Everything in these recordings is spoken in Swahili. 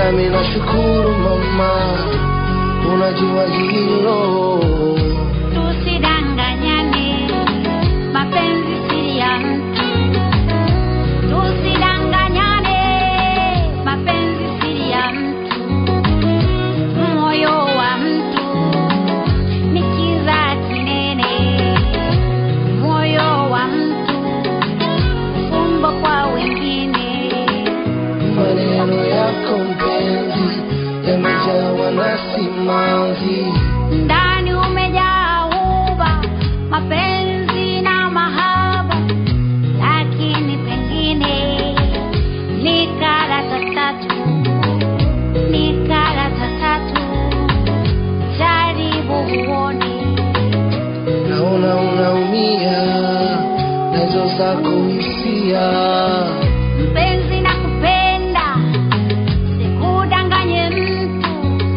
nami nashukuru mama, unajua hilo. Tusidanganyane, mapenzi si ya mtu. Tusidanganyane, mapenzi si ya mtu. Moyo wa mtu ni kiza kinene. Moyo wa mtu fumbo kwa wengine. Maneno yako mpenzi yamejawa na simanzi, ndani umejaa uba mapenzi na mahaba lakini pengine ni karata tatu ni karata tatu jaribu uone naona unaumia nazo zako hisia. mpenzi na kupenda sikudanganye mtu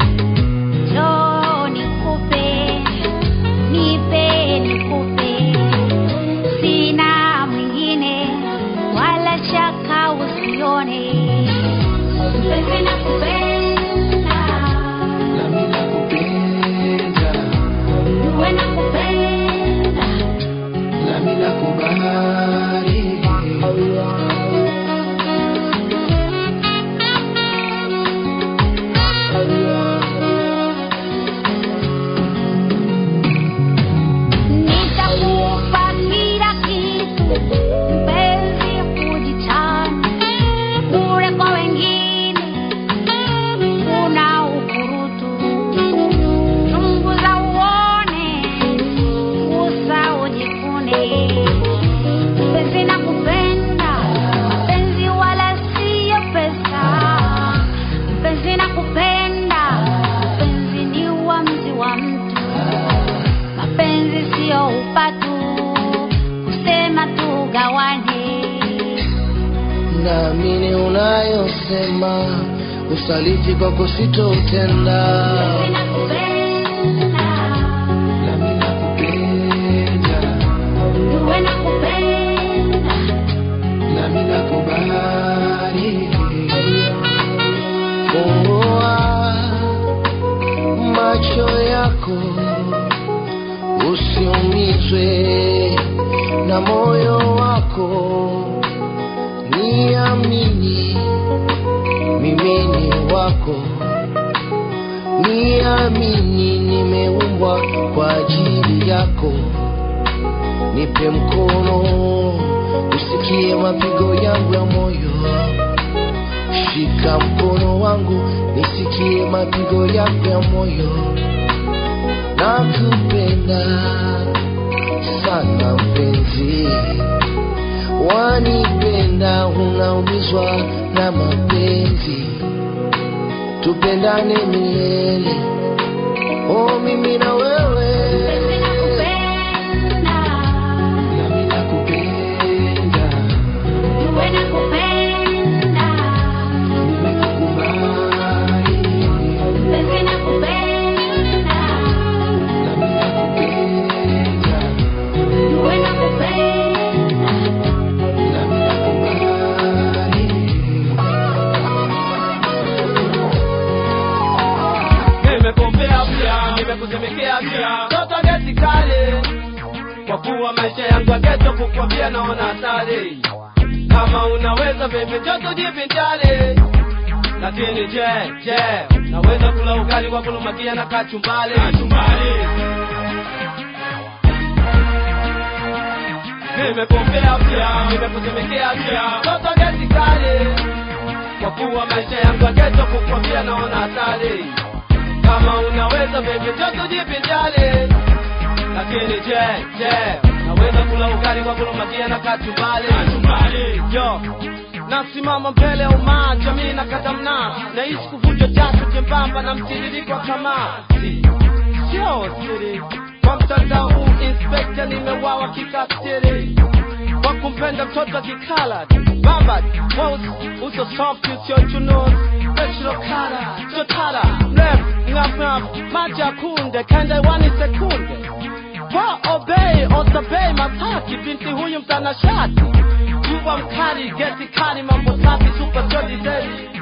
njoo nikupe nipe nikupe sina mwingine wala shaka usione mpenzi na kupenda Nami nakupenda, uwe na kupenda nami nakubali. Nitakupa kila kitu mpenzi, kujichana bure kwa wengine, kuna ukurutu. Chunguza uone, gusa ujikune. Mpenzi nakupenda, mpenzi wala siyo pesa. Mpenzi nakupenda, mpenzi ni uamuzi wa mtu mapenzi sio upatu kusema tugawane Naamini unayosema, usaliti kwako sitoutenda. nakupenda Nami nakupenda, uwe nakupenda nami nakubali. Fungua macho yako, usiumizwe na moyo wako, niamini mimi ni wako, niamini nimeumbwa kwa ajili yako. Nipe mkono usikie mapigo yangu ya moyo, shika mkono wangu nisikie mapigo yangu ya moyo. Nakupenda sana mpenzi, wanipenda, unaumizwa na mapenzi, tupendane milele, oh mimi na wewe. nakupenda Nami nakupenda, uwe nakupenda nimekukubali. mpenzi nakupenda Nami nakupenda, uwe nakupenda nami nakubali. nimekuombea pia nimekusemekea pia toto geti kale kwa kuwa maisha yangu ya geto kukwambia naona hatari kama unaweza bebe joto jivinjari lakini je je naweza kula ugali wa kulumakia na kachumbali nimekuombea pia nimekusemekea pia toto geti kale kwa kuwa maisha yangu ya geto kukwambia naona hatari kama unaweza bebe joto jivinjari lakini je je naweza kula ugali kwa kulumakia na kachumbali yo nasimama mbele ya umaa jamii na katamna naishi kuvuja jasho jembamba na mtiririko wa kamasi sio siri kwa mtandao huu inspekta nimewawa kikatiri kwa kumpenda mtoto akikala baba weusi uso soft usiochunuzi special kala chotara mrefu ngafngaf maji ya kunde kenda iwani sekunde kwa obei osabei mataki binti huyu mtanashati mbwa mkali geti kali mambo safi super jolly daily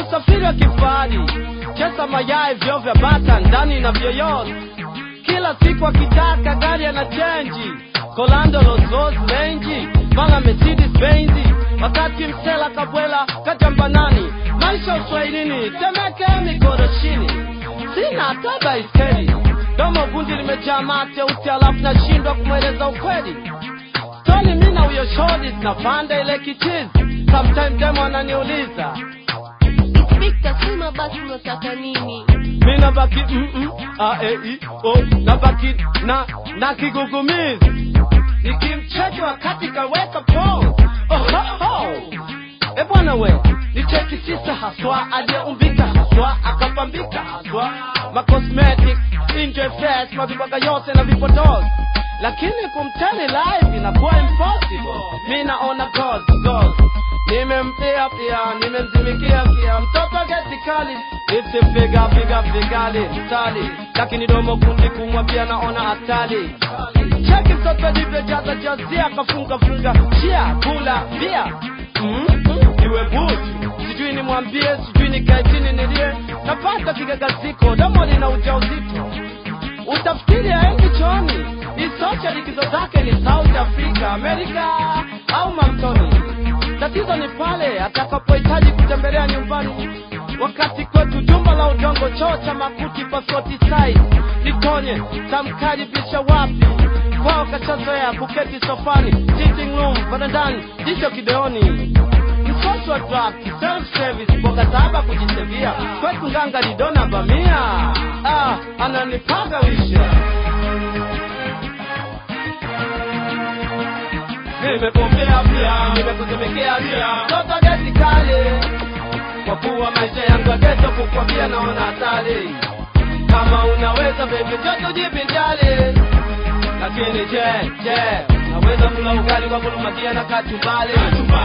usafiri wa kifahari chesa mayai vyo vya bata ndani na vyoyote kila siku akitaka gari ana chenji kolando los Rolls Range mala Mercedes Benz wakati msela kabwela katambanani maisha uswahilini temeke mikoroshini sina hata baiskeli domo gundi limejaa mate uti alafu nashindwa kumweleza ukweli Tony mi na huyo shodi zinapanda ile kichizi sometime demo ananiuliza Inspector, sema basi unataka nini? mi nabaki mm -mm, a e i o nabaki na na kigugumizi nikimcheki wakati kaweka pose oh, ho, ho. e bwana we nicheki sisa haswa aliyeumbika haswa akapambika haswa macosmetics enjoy fest mavibaga yote na vipodozi lakini kumtani live inakuwa impossible mi naona goals goals nimempia pia nimemzimikia pia mtoto geti kali isipiga piga pigali mtali lakini domo kundi kumwa pia naona hatari cheki mtoto alivyojaza jazia akafunga funga chia kula bia mm -hmm. iwe butu sijui nimwambie sijui nikae chini nilie napata kigagaziko domo lina ujauzito utafikiri aendi choni isocha likizo zake ni south africa amerika au mamtoni tatizo ni pale atakapohitaji kutembelea nyumbani wakati kwetu jumba la udongo choo cha makuti pasoti size nitonye tamkaribisha wapi kwao kachazoea kuketi sofani sitting room varandani jicho kideoni msosi wa draft self service mboga saba kujisevia kwetu nganga lidona bamia ah, ananipaga wisha nimepokea pia nimekusemekea pia toto geti kale kwa kuwa maisha yangu ya geto kukwambia naona hatari kama unaweza bebe joto jipinjali lakini je je naweza kula ugali kwa kulumakia na kachumbali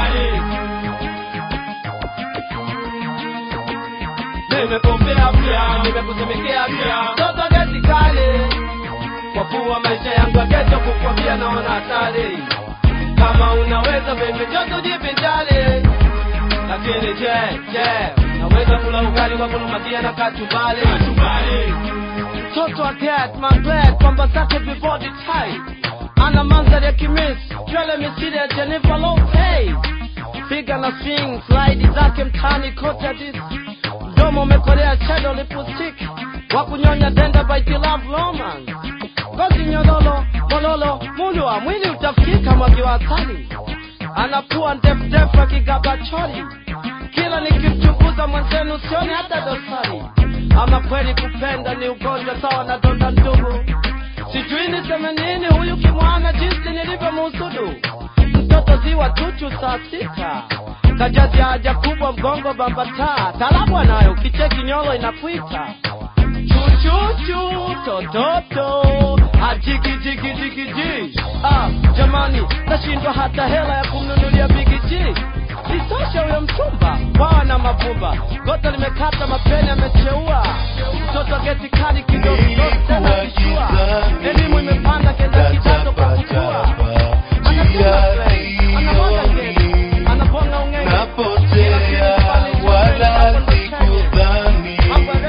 nimepokea pia nimekusemekea pia toto geti kale kwa kuwa maisha yangu ya geto kukwambia naona hatari kama unaweza bebe joto jipinjali lakini je je naweza kula ugali kwa kulumakia na kachumbali mtoto wa cat mambet kwamba zake bibodi tight ana mandhari ya kimis nywele misiri ya Jennifer Lopez piga na swing slide zake mtani kote hadis mdomo umekolea shadow lipstick wa kunyonya denda by the love romance ngozi nyololo mololo mundu wa mwili utafikika mwagi wa asali anapua ndefudefu akigaba chori kila nikimchunguza mwenzenu sioni hata dosari ama kweli kupenda ni ugonjwa sawa na donda ndugu sijui niseme nini huyu kimwana jinsi nilivyomuhusudu mtoto ziwa tuchu saa sita kajazi haja kubwa mgongo bambataa talabu anayo kicheki nyolo inakwita chuchuchu tototo ajigijigijigiji ah, jamani nashindwa hata hela ya kumnunulia bigiji isosha huyo mchumba kwawa na mavumba gota limekata mapeni amecheua mtoto geti kali kidogo kidogo tena kishua elimu imepanda kenda kidato kwa kukua anatuma swe anamwaga geti anabonga ungenge napotea wala sikudhani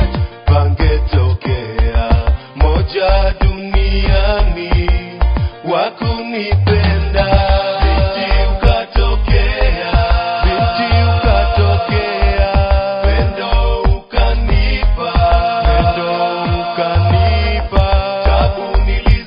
pangetokea moja duniani wakunipenda binti ukatokea binti ukatokea pendo ukanipa pendo ukanipa tabu nili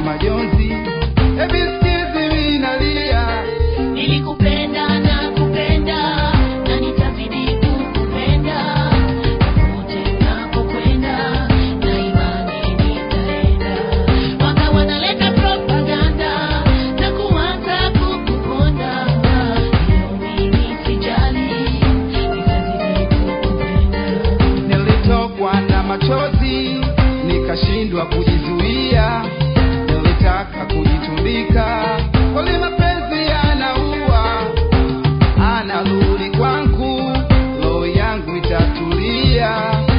majonzi ebisikizi minalia Nilikupenda na kupenda na nitazidi kukupenda popote unapokwenda na imani nitaenda. Waka wanaleta propaganda na kuanza kukuponda, leo mimi sijali, nitazidi kukupenda. nilitokwa na machozi nikashindwa kujizuia nilitaka kujitundika kweli mapenzi yanaua anarudi kwangu roho yangu itatulia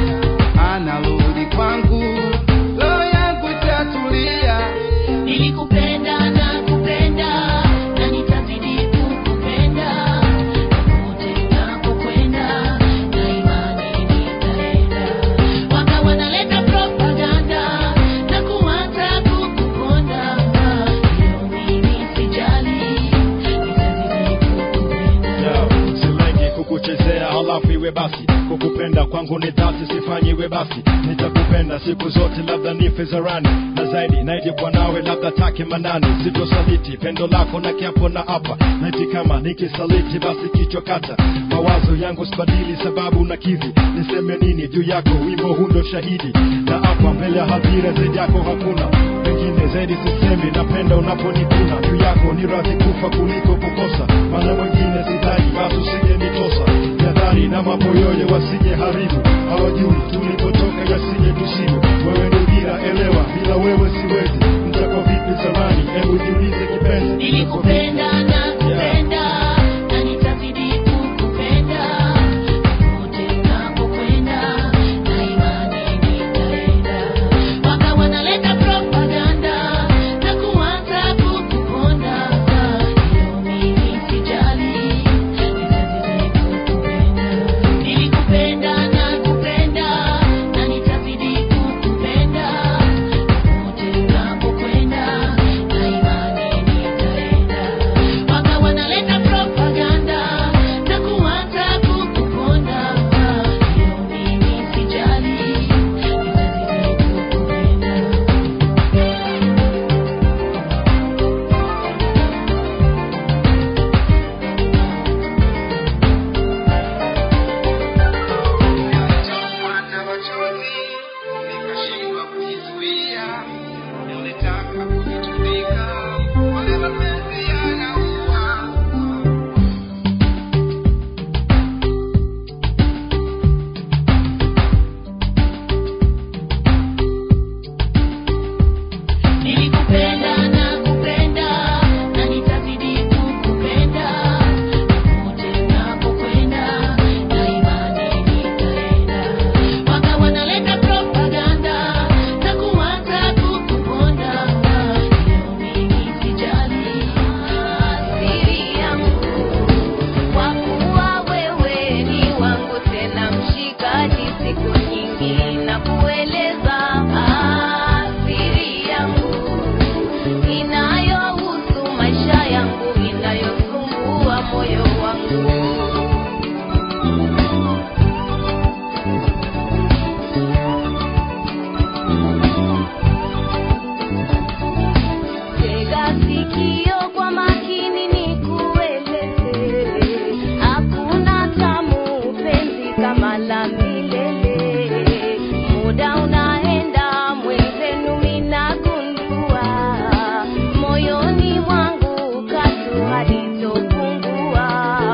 anarudi kwangu roho yangu itatulia Nilikupenda na kupenda na nitazidi kukupenda popote unapokwenda na imani nitaenda. Waka wanaleta propaganda na kuanza kukuponda, leo mimi sijali, nitazidi kukupenda. Yo, silengi kukuchezea halafu iwe basi kukupenda kwangu ni dhati sifanyi iwe basi nitakupenda siku zote labda nife zarani na zaidi naije kwa nawe labda take manani sitosaliti pendo lako na kiapo na hapa naiti kama nikisaliti basi kichwa kata mawazo yangu sibadili sababu na kivi niseme nini juu yako wimbo hundo shahidi na hapa mbele ya hadhira zaidi yako hakuna pengine zaidi sisemi napenda unaponikuna juu yako ni radhi kufa kuliko kukosa maana mwingine sidhani basi usije nitosa jadhari na maboyoye wasije haribu hawajui tulipotoka yasije tusibu wewe ni dira elewa bila wewe siwezi mtakwa vipi zamani hebu jiulize kipenzi Nilikupenda na kupenda na nitazidi kukupenda popote unapokwenda na imani nitaenda. Waka wanaleta propaganda na kuanza kukuponda, leo mimi sijali, nitazidi kukupenda. Nilikupenda na kupenda na nitazidi kukupenda popote unapokwenda na imani nitaenda. Waka wanaleta propaganda na kuanza kukuponda, leo mimi sijali, nitazidi kukupenda. Nilitokwa na machozi nikashindwa kujizuia, nilitaka kujitundika, wale mapenzi yanaua. Nilikupenda na kupenda na nitazidi kukupenda popote unapokwenda na imani nitaenda. Waka wanaleta propaganda na kuanza kukuponda, leo mimi sijali, siri yangu kwa kuwa wewe ni wangu tena mshikaji siku nyingi na kueleza siri yangu inayohusu maisha yangu inayosumbua moyo wangu Tega sikio kwa makini nikueleze, hakuna tamu penzi kama la milele. Muda unaenda mwenzenu, minagundua moyoni mwangu katu halitopungua.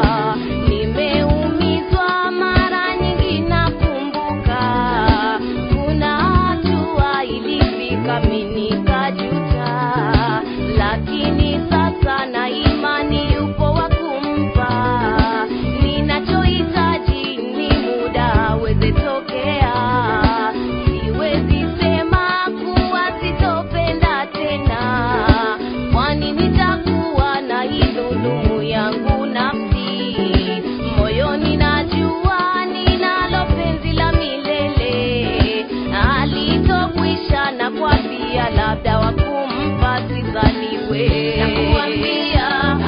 Nimeumizwa mara nyingi, nakumbuka kuna hatua ilifika mimi nikajuta, lakini sasa na imani yupo wa kumpa. Ninachohitaji ni muda aweze tokea, siwezi sema kuwa sitopenda tena, kwani nitakuwa na idhulumu yangu nafsi moyoni, najua ninalo penzi la milele alitokwisha na kwa pia labda wakumpa sizaniwe nakuambia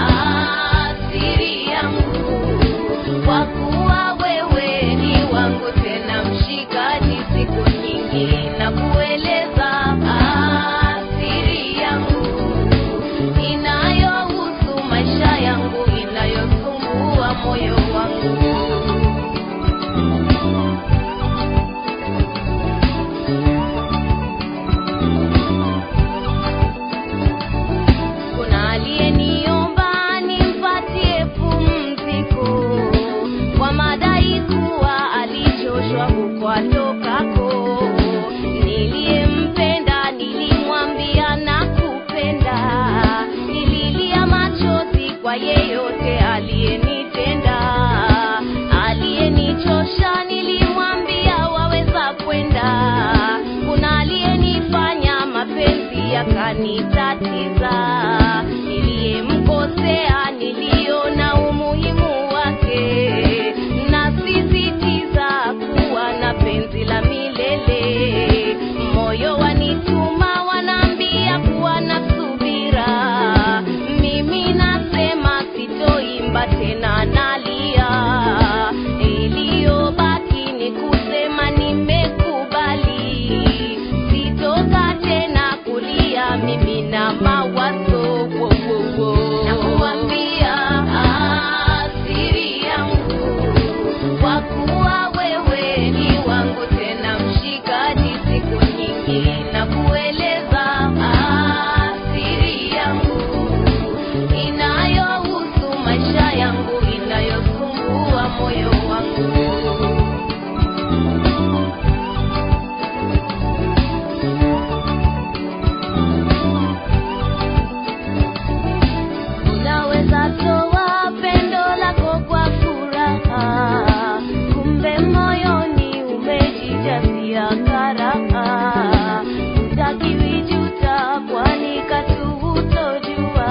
siri yangu kwa kuwa wewe ni wangu tena mshikaji siku nyingi na kueleza siri yangu kwa yeyote aliyenitenda aliyenichosha nilimwambia waweza kwenda kuna aliyenifanya mapenzi yakanitatiza niliyemkosea niliona umuhimu wake nasisitiza kuwa na penzi la milele moyo wanituma wanaambia kuwa na subira mimi nasema sitoimba tena nalia iliyobaki ni kusema nimekubali sitoka tena kulia mimi na mawazo wo, wo, wo. nakuambia ah, siri yangu kwa kuwa wewe ni wangu tena mshikaji siku nyingi na kueleza ah, siri yangu inayohusu maisha yangu inayosumbua moyo wangu unaweza toa pendo lako kwa furaha kumbe moyoni umejijazia karaha utakiwijuta kwani katu hutojua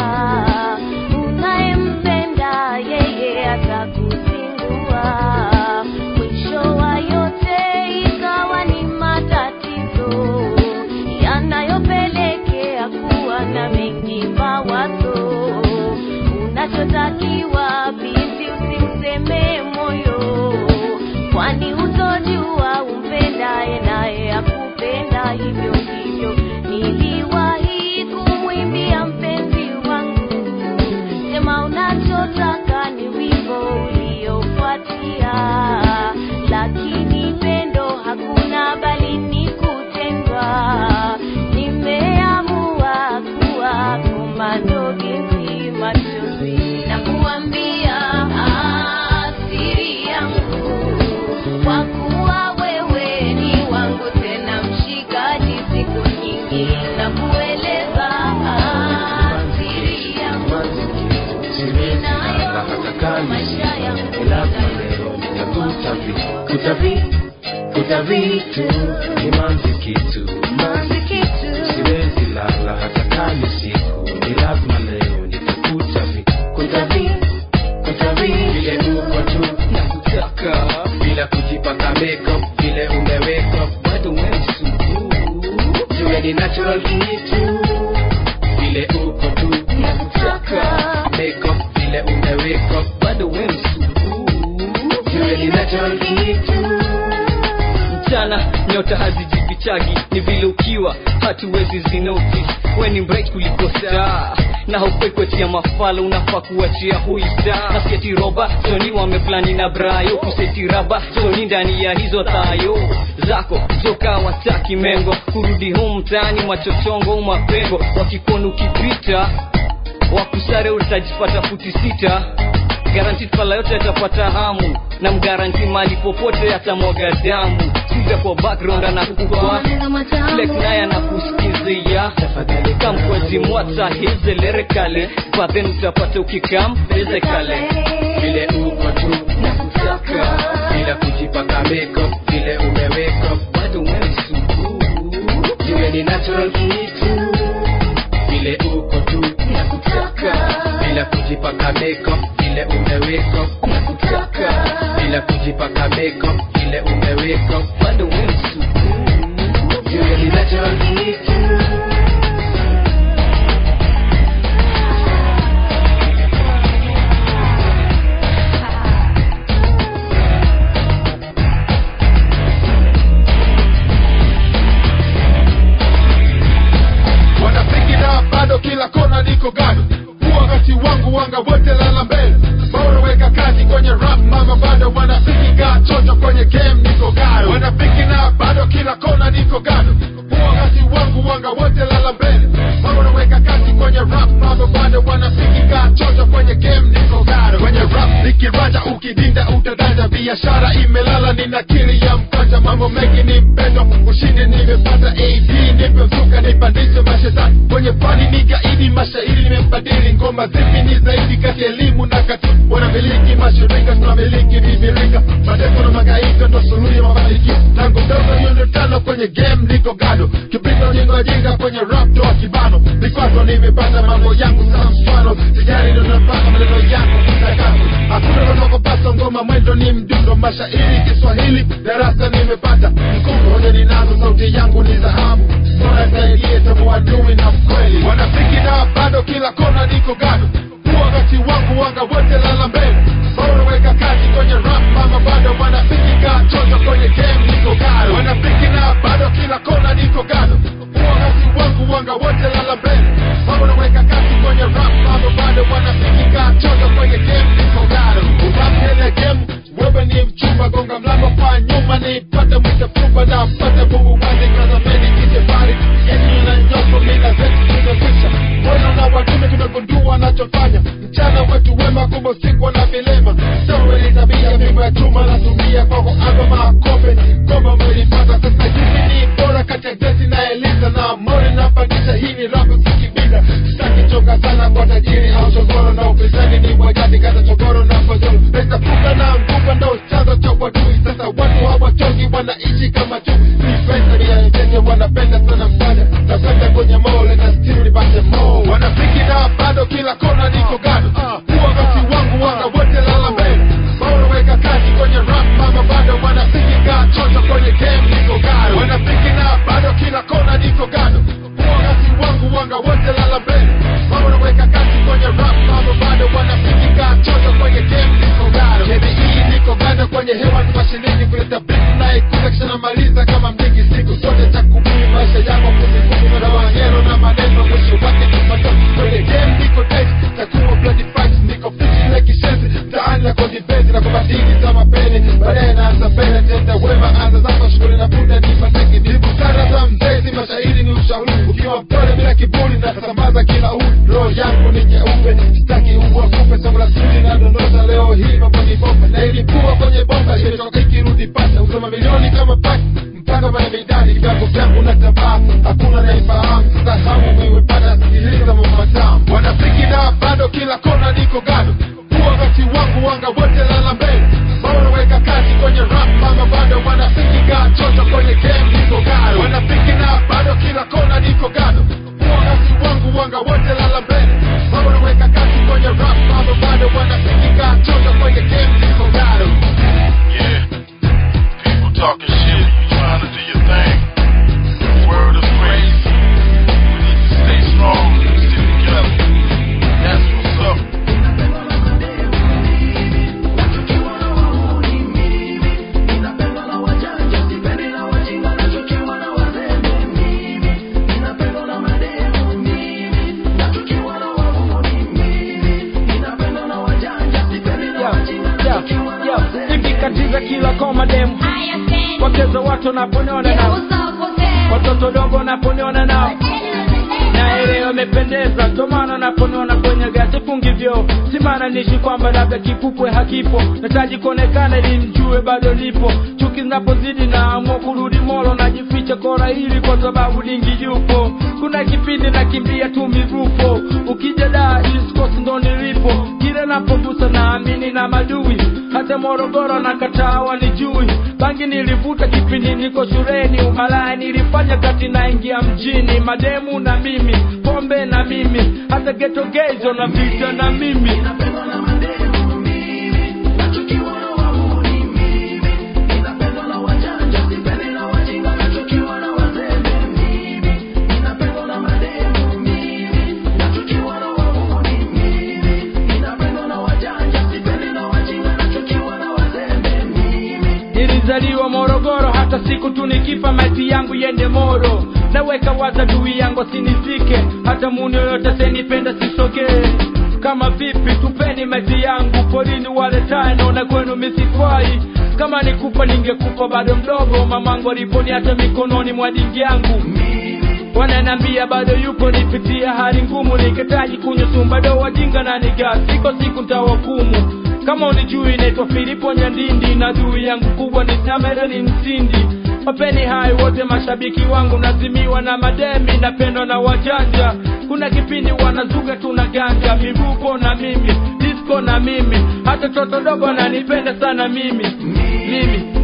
unayempenda yeye atakuzingua mwisho wa yote ikawa ni matatizo yanayopelekea kuwa na mengi mawazo unachotakiwa binti usimsemee moyo kwani hutojua umpendaye naye akupenda hivyo hivyo niliwahi kumwimbia mpenzi wangu sema unachotaka ni wimbo uliofuatia lakini pendo hakuna bali ni kutendwa nimeamua kuwa komando binti machozi na kuambia ah, siri yangu kwa kuwa wewe ni wangu tena mshikaji siku nyingi na kueleza ah, siri yangu inayo maisha yangu Kutavi, kutavitu ni manzi kitu Manzi kitu. siwezi lala hata kama siku ni lazima leo nitakutavi kutavi kutavi vile uko tu na kutaka bila kujipaka makeup vile umeweka bado umemsuku jue ni natural kitu vile uko tu na kutaka makeup vile umeweka bado umemsuku jue ni natural kitu mchana nyota hazijifichagi ni vile ukiwa hatuwezi zinoti we ni bright kuliko star na haufai kuachia mafala unafaa kuachia huisa nasieti roba soni wameplani na brayo kuseti raba soni ndani ya hizo thayo zako zoka wataki mengo kurudi home mtaani machochongo mapengo wakikuona ukipita wakusare utajipata futi sita garanti pala yote atapata hamu na mgaranti mali popote atamwaga damu siza kwa background anakupa flex naye anakusikizia kamkwazi mwata hizelere but then utapata ukikam ezekale vile uko tu na kutaka bila kujipaka makeup vile umeweka bado umemsuku jue ni natural kitu vile uko tu na kutaka bila kujipaka makeup vile umeweka na kutaka bila kujipaka makeup vile umeweka bado umemsuku jue ni natural kitu wanafikira bado kila kona niko gado huwa wakati wangu wanga wote lala mbele bora weka kazi kwenye rap mama bado wanafikika chocho kwenye game niko gado wanafikira bado kila kona niko gado huwa wakati wangu wanga wote lala mbele bora weka kazi kwenye rap mama bado wanafikika chocho kwenye game niko gado kwenye rap nikiraja ukidinda utadanja biashara imelala nina kili ya mkanja mambo mengi ni mpendo ushindi nimepata ad nipe mzuka nipandishe mashetani kwenye pani ni gaidi mashairi nimempata wanabadili ngoma zipi ni zaidi kati ya elimu na kati wanamiliki mashirika tunamiliki bibilika mateso na magaika ndo suluhu ya mafanikio tangu mdogo hiyo ndio tano kwenye game niko gado kipito jingo jinga kwenye rap toa kibano vikwazo nimepata mambo yangu sa mfano sijari ndo napanga maneno yangu kitakazo hakuna kanokopasa ngoma mwendo ni mdundo mashairi kiswahili darasa nimepata mkumbo hoja ninazo sauti yangu ni dhahabu bora zaidie tabu adui na mkweli wanafiki na bado kila kona niko gado kuwa wakati wangu wanga wote lala mbele bora weka kazi kwenye rap mama bado wanafiki kaa choto kwenye game niko gado wanafiki na bado kila kona niko gado kuwa wakati wangu wanga wote lala mbele bora weka kazi kwenye rap mama bado wanafiki kaa choto kwenye game niko gado ubapele game wewe ni mchumba gonga mlango kwa nyuma nipate mwitafumba na pate bubu wazi kazameni kijebari yenye na nyoko mina zetu zimekwisha mbona na watume tumegundua anachofanya mchana wetu wema kumbe usiku na vilema sawa ni tabia mimba ya chuma natumia kwako aba makope goma umelipata sasa hivi ni bora kati ya gesi na eliza na mori napandisha hii ni rapu sikibida sitaki choka sana kwa tajiri au chogoro na upinzani ni mwajadi kata chogoro na fojoro pesa fuka na nguva ndo chanzo cha wadui sasa watu hawachoki wanaishi kama chui ni pesa ni ya mtete wanapenda sana mfanya napenda kwenye mole na still nipate mo wanafiki na bado kila kona niko gado huwa wakati wangu wanga wote lala mbele bora weka kazi kwenye rap mama bado wanafiki kaa choto kwenye game niko gado wanafiki na bado kila kona niko gado huwa wakati wangu wanga wote lala mbele bora weka kazi kwenye rap mama bado wanafiki kaa choto kwenye game niko gado KBE niko gado kwenye hewa ni mashinini kuleta beat na ikuza kisha namaliza kama mdingi siku zote cha kubuni maisha yangu kuzikumu na wanyero na maneno mwisho wake ni matoto kwenye game niko tight takuwa bloody fight niko fiti like kishenzi mtaani na kodi bezi na kubadili za mapeni baadaye naanza mbele tenda wema anza zako shughuli na punda ni mateki ni busara za mzezi mashairi ni ushauri ukiwa mpole bila kiburi na sambaza kila uli roho yangu ni nyeupe sitaki uwa kupe somo la siri na dondosha leo hii mambo ni bomba na ilikuwa kwenye bomba imetoka ikirudi pata usema milioni kama paki mpaka kwenye midani vyangu vyangu na tabaa hakuna naifahamu sasa hamu miwepata sikiliza mambo matamu wanafiki na bado kila kona niko gado huwa wakati wangu wanga wote lala mbele bora weka kazi kwenye rap mama bado wanafiki kaa choto kwenye game niko gado wanafiki na bado kila kona niko gado huwa wakati wangu wanga wote lala mbele bora weka kazi kwenye rap mama bado wanafiki kaa choto kwenye game niko gado Yeah. People talking shit, you trying to do your thing. The world is crazy. We need to stay strong and stick together. That's what's up. ikikatiza kila koma demu wakezo watu wanaponiona nao watoto dogo wanaponiona nao na ile wamependeza tomana naponiona kwenye gati fungivyo simana nishi kwamba labda kipupwe hakipo nataji kuonekana ili mjue bado lipo chuki zinapozidi na amua kurudi molo najificha kora hili kwa sababu dingi yupo kuna kipindi nakimbia tu mirupo ukija daa iskosi ndo nilipo kile napogusa naamini na madui hata morogoro na kataa wanijui bangi nilivuta kipindi niko shuleni umalaya nilifanya kati naingia mjini mademu na mimi pombe na mimi hata geto gezo na vita na mimi nilizaliwa morogoro hata siku tu nikifa maiti yangu yende moro naweka waza dui yangu sinifike hata muni yoyote senipenda sisogee kama vipi tupeni maiti yangu porini wale tano na kwenu misifai kama nikufa ningekufa bado mdogo mamangu aliponiacha mikononi mwa dingi yangu wananambia bado yupo nipitia hali ngumu nikitaji kunywa sumbado wajinga na niga siko siku ntawakumu kama unijui naitwa filipo nyandindi na dui yangu kubwa ni tamerani msindi wapeni hai wote mashabiki wangu nazimiwa na mademi napendwa na wajanja kuna kipindi wanazuga tuna ganja mivuko na mimi disco na mimi hata toto dogo ananipenda sana mimi mimi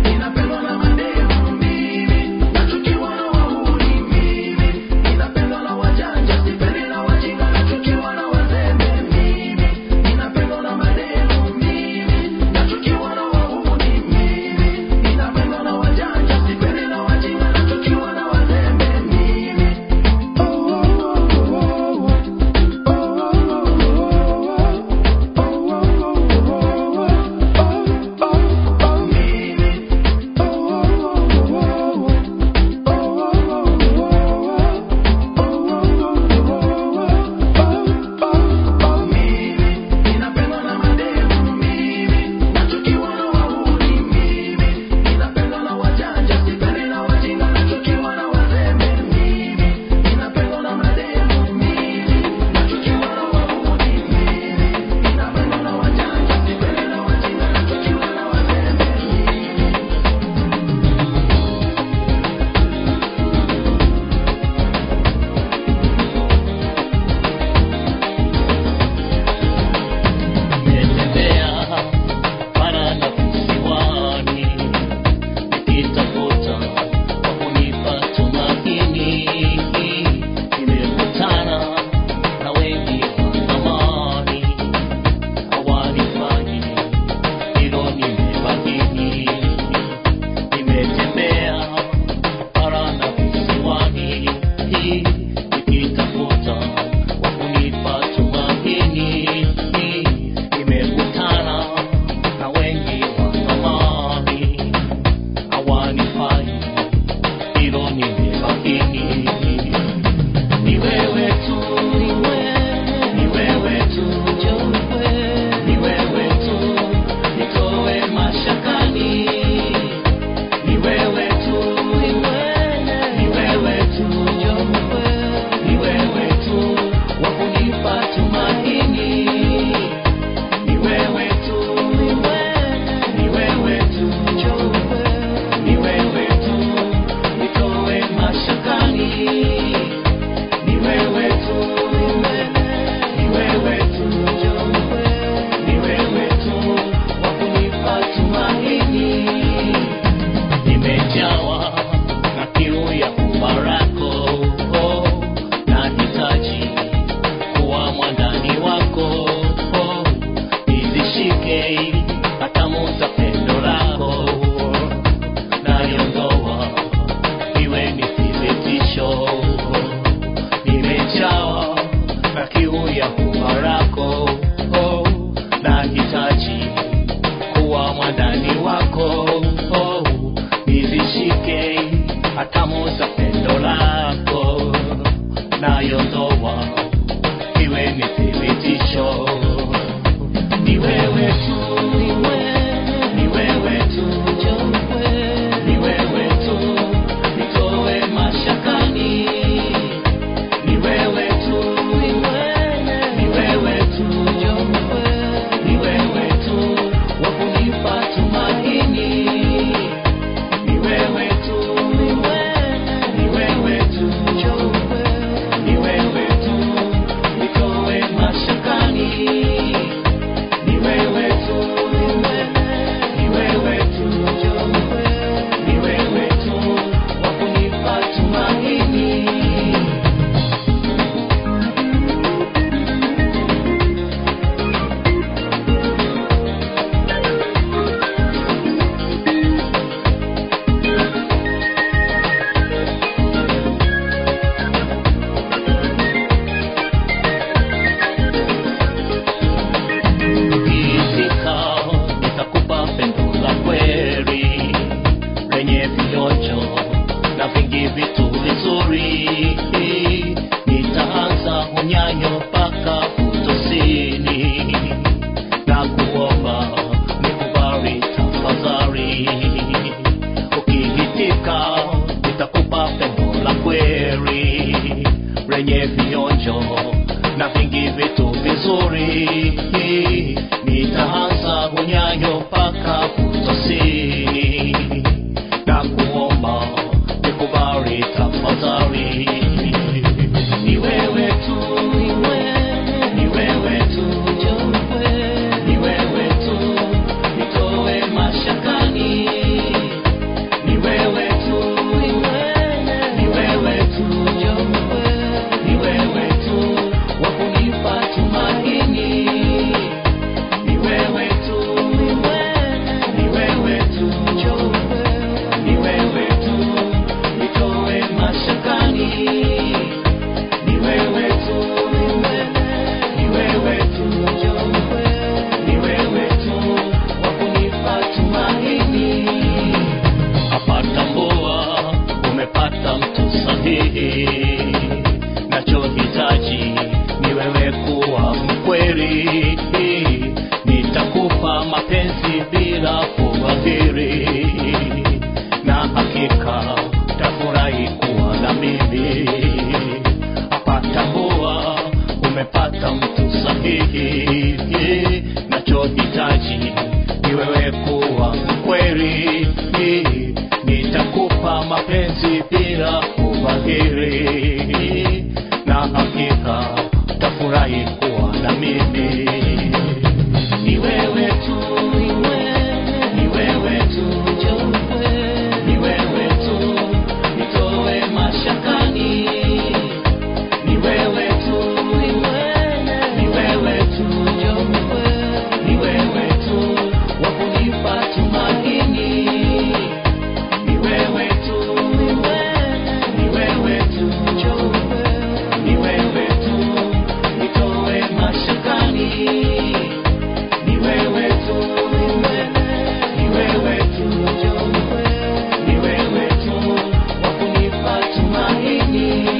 Nimetembea bara na visiwani nikitafuta kwa kunipa tumaini. Nimekutana na wengi wa zamani hawanifanyi hilo nimebadili. Nimetembea bara na visiwani nikitafuta kwa kunipa tumaini. Nimekutana na wengi wa zamani hawanifai hilo nimebadili. Ni wewe tu, ni wewe tu, ni wewe tu, nitoe mashakani. Ni wewe tu, ni wewe tu, ni wewe tu, wa kunipa tumaini. Ni wewe tu, ni wewe tu, ni wewe tu, nitoe mashakani. Ni wewe tu, ni wewe tu, ni wewe tu, wa kunipa tumaini. Nimejawa na kiu ya kubarako, nahitaji kuwa mwandani wako, nizishike hatamu za pendo lako, naliondoa iwe ni thibitisho. Nimejawa na kiu ya kubarako, nahitaji kuwa mwandani wako nizishike hatamu za pendo lako nayondoa iwe ni thibitisho ni wewe tu ni wewe tu ni wewe tu nitoe mashakani ni wewe tu ni wewe tu ni wewe tu wa kunipa tumaini ni wewe tu ni wewe tu ni wewe tu nitoe mashakani ni wewe tu ni wewe tu ni wewe tu wa kunipa tumaini Ukifika nitakupa pendo la kweli lenye vionjo na vingi vitu vizuri. Nitaanza unyanyo mpaka utosini na kuomba nikubali tafadhali. Ukihitika nitakupa pendo la kweli lenye vionjo na vingi vitu vizuri. Nitaanza unyanyo mpaka utosini na kuomba nikubali tafadhali. Ni wewe tu, ni wewe kuwa mkweli nitakupa mapenzi bila kubadhiri na hakika tafurahi kuwa na mimi apatambua umepata mtu sahihi nachohitaji ni wewe kuwa mkweli nitakupa mapenzi bila kubadhiri na hakika tafurahi kuwa na mimi ni wewe tu ni wewe tu ni wewe tu nitoe mashakani ni wewe tu ni wewe tu ni wewe tu wa kunipa tumaini ni wewe tu ni wewe tu ni wewe tu nitoe mashakani ni wewe tu ni wewe tu ni wewe tu wa kunipa tumaini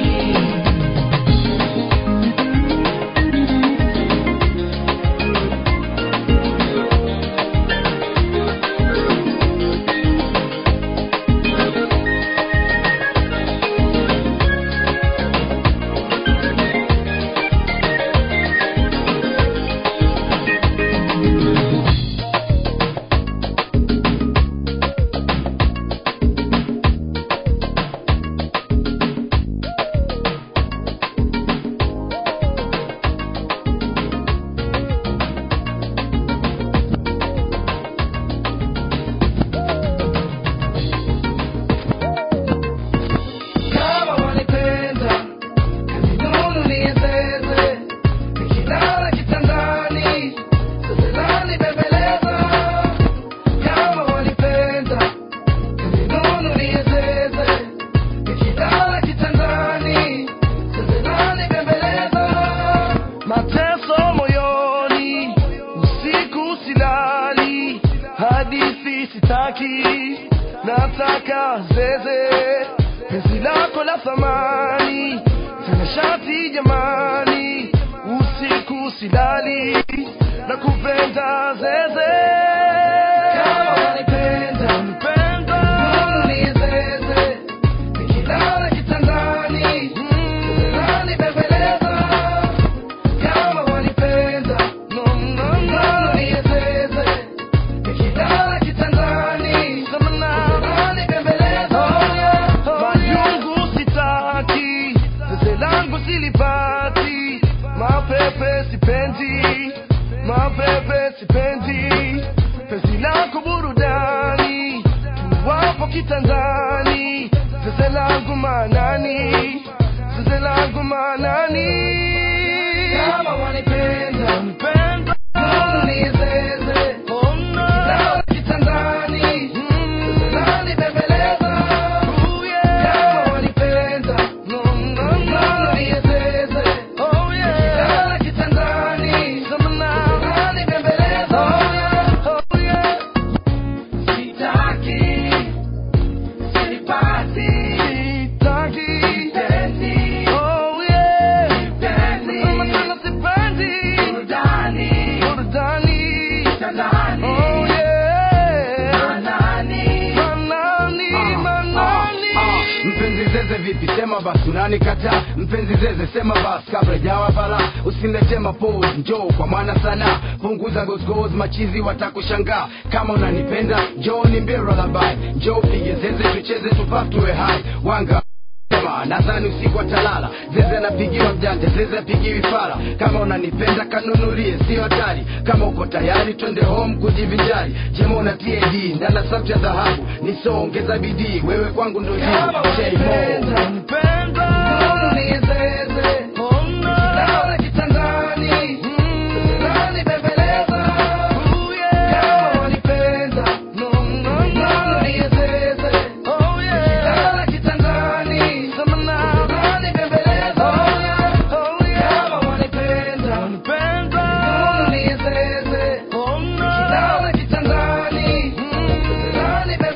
Kama wanipenda, ninunulie zeze, nikilala kitandani, zeze lanibembeleza. Kama wanipenda, ninunulie zeze, nikilala kitandani, zeze lanibembeleza. Mateso moyoni, usiku silali, hadithi sitaki, nataka zeze penzi lako la thamani tena shati jamani usiku silali na kupenda zeze kama wanipenda wanipenda nunulie zeze nikilala kitandani zeze lanibembeleza kama wanipenda nunulie zeze nikilala kitandani zeze lanibembeleza majungu sitaki zeze langu silipati mapepe sipendi mapepe sipendi penzi lako burudani tuwapo kitandani zeze langu manani zeze langu manani kama wanipenda wanipenda nunulie zeze Nikilala kitandani zeze lanibembeleza kama wanipenda nunulie zeze Nikilala kitandani zeze lanibembeleza Sitaki, sipati, sitaki, sipendi, oh yeah, sipendi, mama sipendi, burudani, burudani, kitandani, oh yeah, manani, manani, manani. mpenzi zeze vipi sema basi unanikataa mpenzi zeze sema basi kabla jawa bala usinilete mapose njoo kwa maana sana punguza gozgoz machizi watakushangaa kama unanipenda njoo ni mbira labai njoo pige zeze tucheze tupatue hai wanga Sema, nadhani usiku atalala zeze anapigiwa mjanja zeze apigiwi fara kama unanipenda kanunulie sio hatari kama uko tayari twende home kujivinjari jema una tad ndana sauti ya dhahabu nisoongeza bidii wewe kwangu ndo jibu Say more.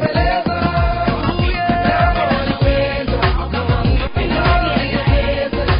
Kitandani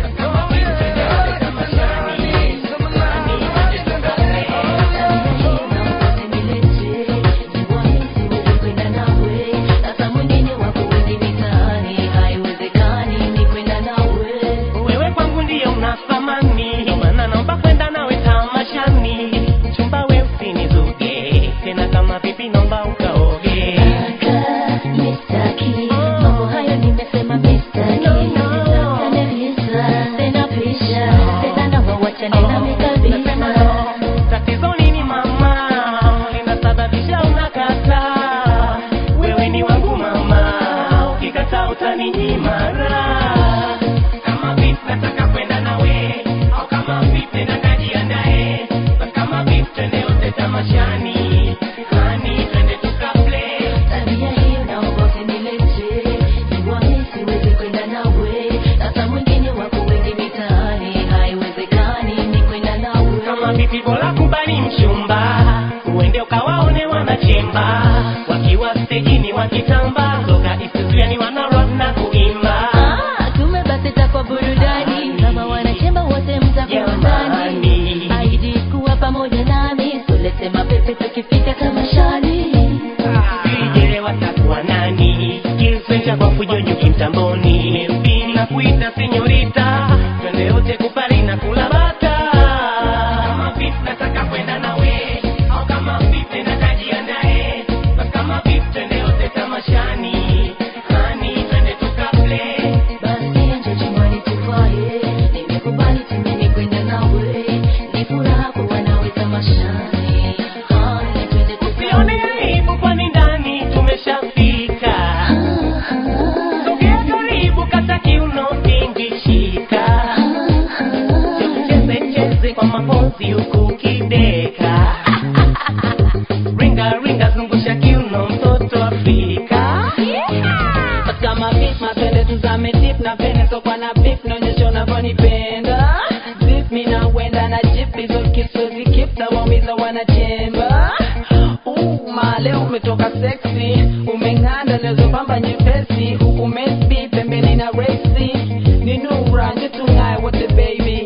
kama vipi bora kubali mchumba uende ukawaone wanachemba wakiwa stejini wakitamba soka istudiani wanarap na kuimba Ah, tume basi takwa burudani kama wanachemba wote mtakuwa ndani Jamani. aidi kuwa pamoja nami tulete mapepe tukifika kama shani vijele watakuwa nani kiswecha kwa fujonyoki mtamboni mp na kuita senyorita twende yote kupari na kula bata kama vipi nataka kwenda nawe au kama vipi natajiandae basi kama vipi twende yote tamashani hani twende tukaple basi njo chumbani tufaye nimekubali tumeni kwenda nawe ni furaha kuwa nawe tamashani hani twende usione aibu kwani ndani tumeshafika sogea karibu kata kiuno pingishika cheze cheze kwa mapozi huku ukideka ringa ringa zungusha kiuno mtoto afrika kama beef mapende tuzame tip na pene sokwa na beef naonyesha unavyonipenda zip mi na wenda na jip hizo kisozi kip na waumiza wanachemba Uh, ma leo umetoka sexy umeng'anda nezopamba nyepesi huku mesbi pembeni na resi ni nura nje tung'aye wote baby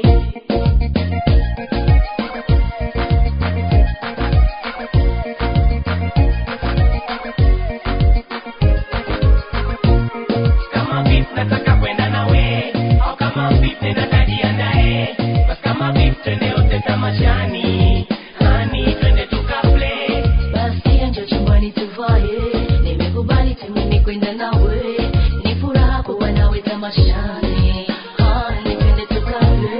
kama vipi nataka kwenda nawe au kama vipi natajiandae basi kama vipi twende yote tamashani hani twende tukaple basi njo chumbani tuvaye nimekubali tumeni kwenda nawe ni furaha kuwa nawe tamashani hani twende tukale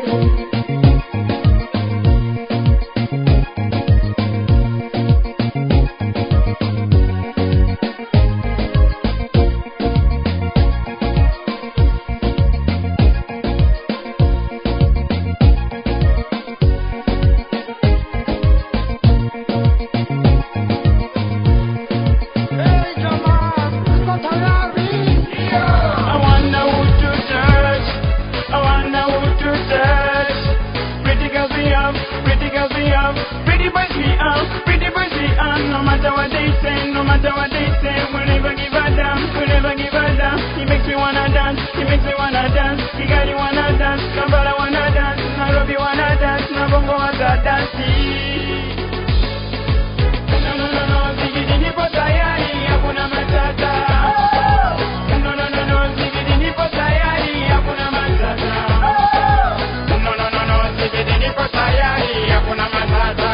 I wonder who to touch. I wonder who to touch. Pretty girls we have, pretty girls we have, pretty boys we have, pretty boys we have. No matter what they say, no matter what they say, we'll never give a damn, we'll never give a damn. He makes me wanna dance, he makes me wanna dance. Kigali wanna dance, Kampala wanna dance, Nairobi wanna dance, na Bongo wanna dance. No, no, no, no, zigidi nipo tayari, hakuna matata. No, no, no, no, zigidi nipo tayari, hakuna matata. No, no, no, no, zigidi nipo tayari, hakuna matata.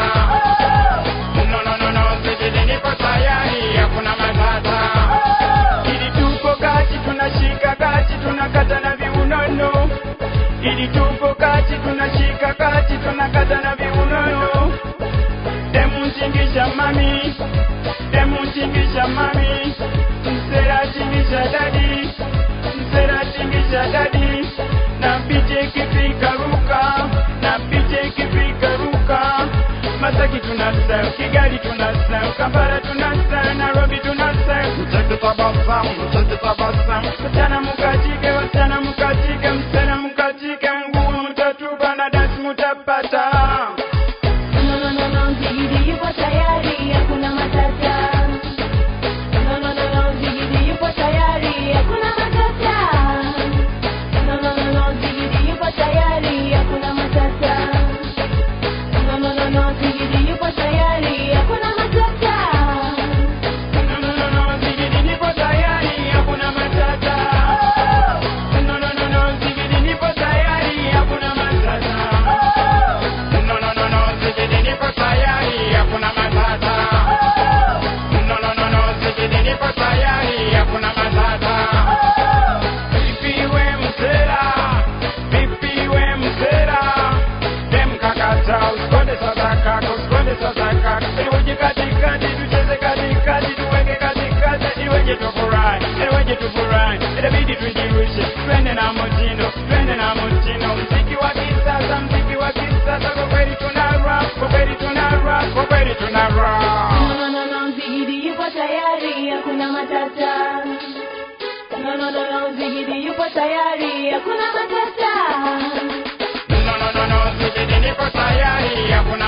No, no, no, no, zigidi nipo tayari, hakuna matata. Ili tupo kati tunashika kati tunakata na viunono. Ili tupo kati tunashika kati tunakata na viunono. Demu tingisha mami, demu tingisha mami, msera tingisha dadi, msera tingisha dadi, na piche kipika ruka, na piche kipika ruka. Masaki tuna style, Kigali tuna style, Kampala tuna style, Nairobi tuna style. Mcheke tabasamu, mcheke tabasamu. Wasichana mukatike, wasichana mukatike, msichana mukatike, nguo mtatupa na dance mutapata. No, no, no, no, Ziggy yupo tayari, hakuna matata. No, no, no, no, Ziggy yupo tayari, hakuna matata. No, no, no, no, Ziggy yupo tayari, hakuna matata. No, no, no, no, Ziggy yupo tayari, hakuna matata. No, no, no, no, zigidi nipo tayari, hakuna matata. No, no, no, no, zigidi nipo tayari, hakuna matata. No, no, no, no, zigidi nipo tayari, hakuna matata. No, no, no, no, zigidi nipo tayari, hakuna matata. Vipi we msela, vipi we msela, dem kakata, usikonde sasa kaka, usikonde sasa kaka. Iweje katikati, tucheze katikati, tuweke katikati, iweje tufurahi, iweje tufurahi. Inabidi tujirushe, twende na mtindo, twende na mtindo. Mziki wa kisasa, mziki wa kisasa, kwa kweli tuna rap, kwa kweli tuna rap, kwa kweli tuna rap. No, no, no, no, Ziggy yupo tayari, hakuna matata. No, no, no, no, Ziggy yupo tayari, hakuna matata. No, no, no, no, zigidi nipo tayari, hakuna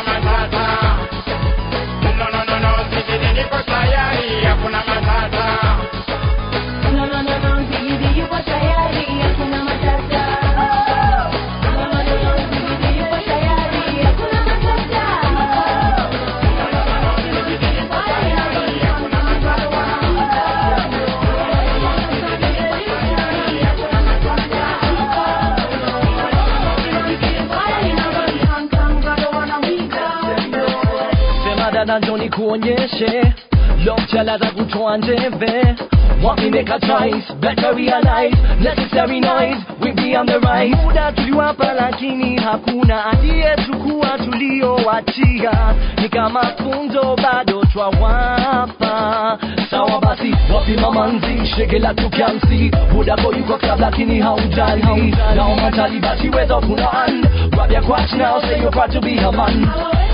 dada njoni kuonyeshe Lobchala za kutoa njeve Want me make a choice, better realize Necessary noise, we be on the rise Muda tuliwapa lakini hakuna aliyechukua tuliowachia Ni kama funzo bado twawapa Sawa basi, wapi mamanzi, shege la tukiansi Budako yuko club lakini haujali Naomba tali basi weza kuna hand Grab your crotch now, say you're proud to be a man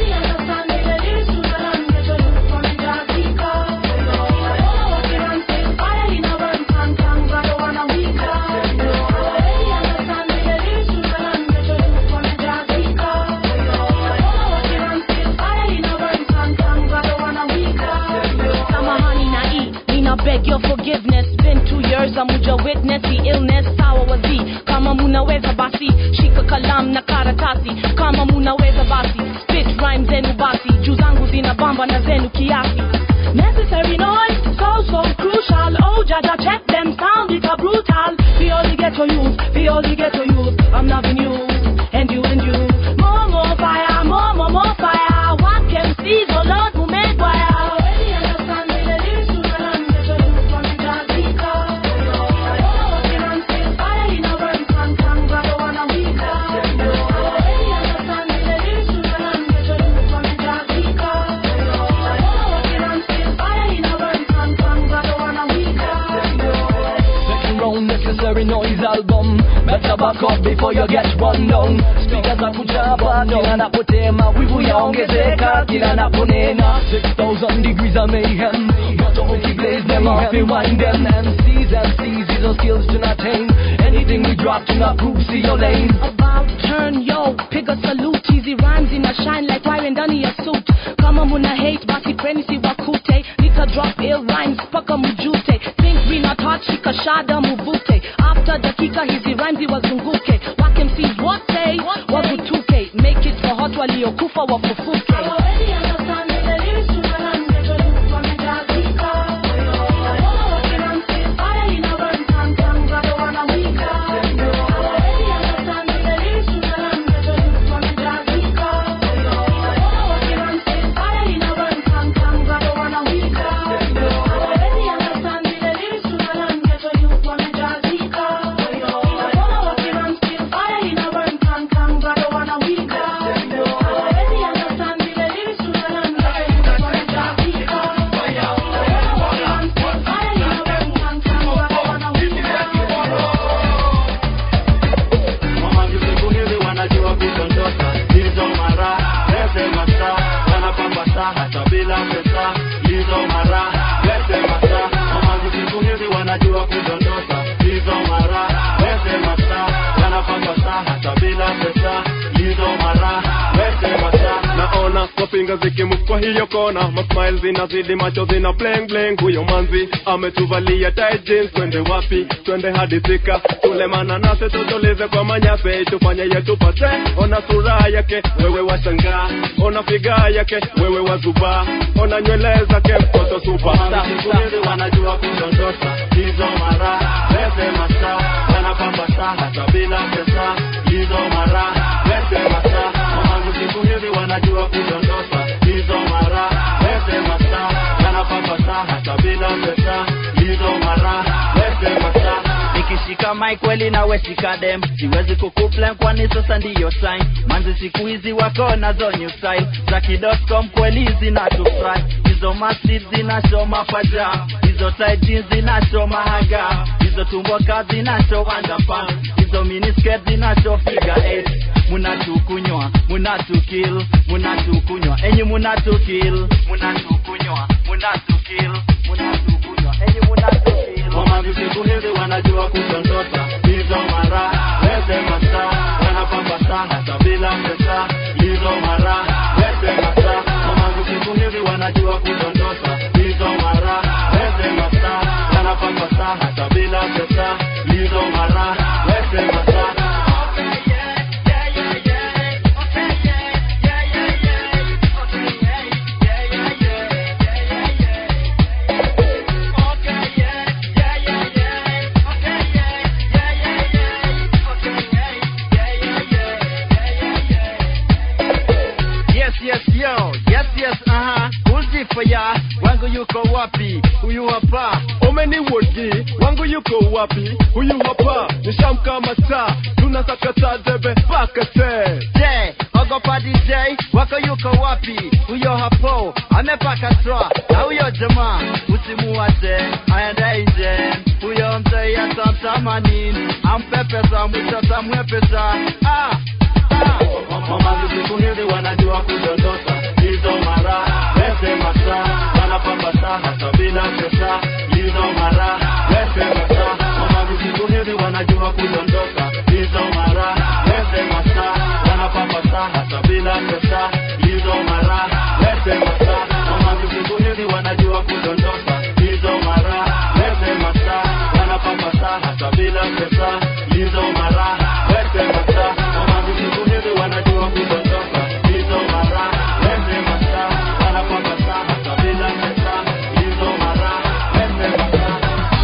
Samahani na E, nina beg your forgiveness. Been two years, amuja witness the illness. Sawa wazi, kama munaweza basi, shika kalam na karatasi. Kama munaweza basi, spit rhyme zenu basi. Juu zangu zina bamba na zenu kiasi. Necessary noise, so so crucial. Oh, jaja, check them sound, it's a brutal. We only get to use, we only get to use. I'm loving you, and you and you. More, more fire, more, more, more fire. What can see, oh Lord, who made fire? Second round necessary noise album Better back up before you get run down Speakers za kuchapa kila napotema Wivu yaongezeka kila naponena 6000 degrees of mayhem Moto ukiblaze them off rewind them MCs, MCs, these are skills to not tame Anything we drop to not prove, see your lane about turn yo piga salute easy rhymes ina shine like wire ndani ya suit kama muna hate basi preni si wakute nika drop ill rhymes paka mjute think we not hot shika shada muvute after dakika hizi rhymes wazunguke wake MCs wote wagutuke make it for hot waliokufa wafufuke Mamangu siku hizi wanajua kudondoka hizo mara lete masa wanapamba saa hata bila pesa hizo mara lete masa Mamangu siku hizi wanajua kudondoka hizo mara lete masa wanapamba saa hata bila pesa hizo mara lete masa naona mapinga zikimuku kwa hiyo kona masmile zinazidi macho zina bling bling huyo manzi ametuvalia tight jeans twende wapi twende hadi thika tule mananase tutulize kwa manyase tufanye yetu pate ona sura yake wewe washangaa ona figa yake wewe wazubaa ona nywele zake mtoto superstar siku hizi wanajua kudondosha hizo mara lete masa wanapamba saa hata bila pesa hizo mara lete masa Mamangu siku hizi wanajua kudondosha hizo mara lete masa wanapamba saa hata bila pesa hizo mara lete masa nikishika mic kweli nawe shika dem siwezi kukuplan kwani sasa ndiyo time manzi siku hizi wako nazo new style za kidotcom kweli zinatufry hizo masid zinasho mapaja hizo tight jeans zinasho mahaga hizo tumbo kazi zinasho underpants hizo miniskirt zinasho figure eight munatukunywa munatukil munatukunywa enyi munatukil munatukunywa munatukil munatukunywa enyi munatukil Mamangu siku hizi wanajua kudondosha hizo mara lete masa wanapamba saa hata bila pesa hizo mara lete masa Mamangu siku hizi wanajua kudondosha hizo mara lete masa wanapamba saa hata bila pesa hizo mara lete masa yes yes yo yes yes uh-huh taarifa ya wangu yuko wapi huyu hapa umeniwogi wangu yuko wapi huyu hapa nishamkamata tunasakata debe pakate je ogopa dj wako yuko wapi huyo hapo amepaka toa na huyo jamaa usimuwache aende nje huyo mzee atatamani ampepesa mwisho tamwepesa ah, ah. Mamazi siku hizi wanajua kudondosa hizo mara lete masaa wanapamba saa hata bila pesa hizo mara lete masaa Mamazi siku hizi wanajua kudondosa hizo mara lete masaa wanapamba saa hata bila pesa hizo mara lete masaa Mamazi siku hizi wanajua kudondosa hizo mara lete masaa wanapamba saa hata bila pesa hizo mara lete masaa Mamazi siku hizi wanajua kudondoka hizo mara lete masaa wanapamba saa hata bila pesa hizo mara lete masaa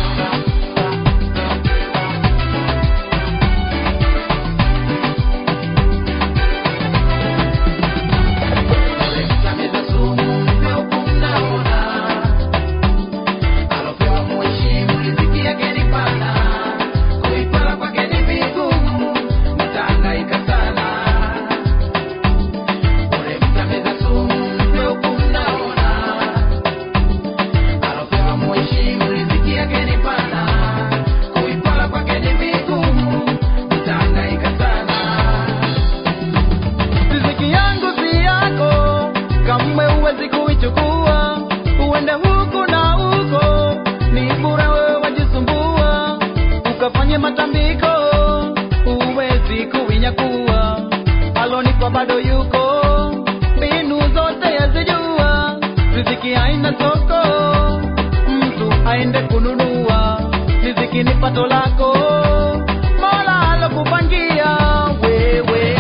riziki yangu si yako kamwe huwezi kuichukua uende huku na huko ni bure wewe wajisumbua ukafanye matambiko huwezi kuinyakua alonipa bado yuko mbinu zote yazijua riziki haina soko mtu aende kununua riziki ni pato lako mola alokupangia wewe